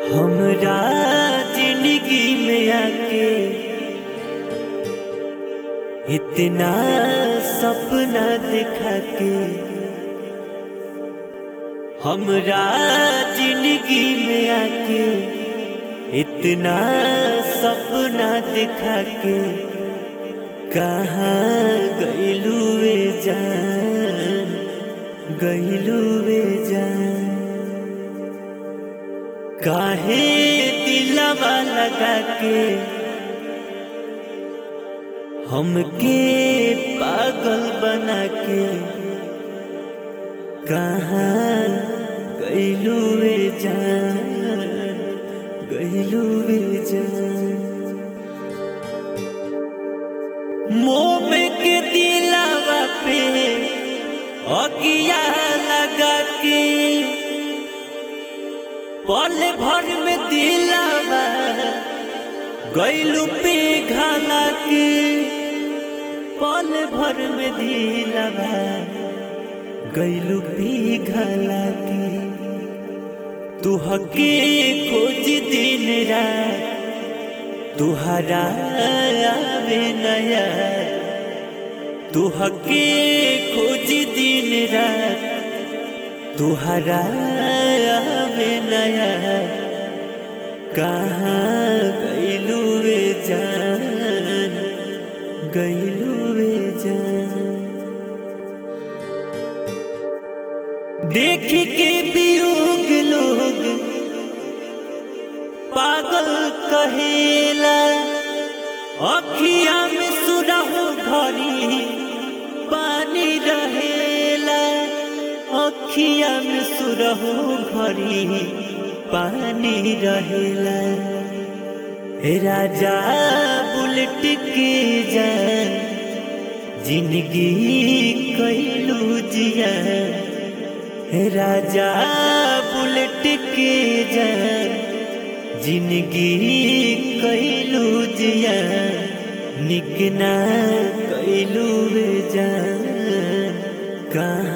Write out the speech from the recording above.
हमरा जिंदगी में आके इतना सपना दिखा के हमरा जिंदगी में आके इतना सपना दिखा के कहाँ गईलू वे जान गईलू वे जान काहे दिलवा लगा के हमके पागल बना के कहाँ गईलू वे जान गईलू वे जान मोम के दिलावा पे अगिया लगा के पल भर में दिलावा गईलू पे घाला के पल भर में दिलावा गईलू पे घाला के तू हके खोज दिन रात तुहरा आवे नया तू हके खोज दिन रात तुहरा आवे नया कहाँ गईलू वे जान गईलू वे जान देख के वियोग लोग पागल कहेला अखिया में सुरहु घरी पानी रहेला अखिया में सुरहु घरी पानी रहेला हे राजा बुलेट के जान जिंदगी कैलू जिया हे राजा बुलेट के जान जिंदगी कैलू जिया निकना कैलू जान कहाँ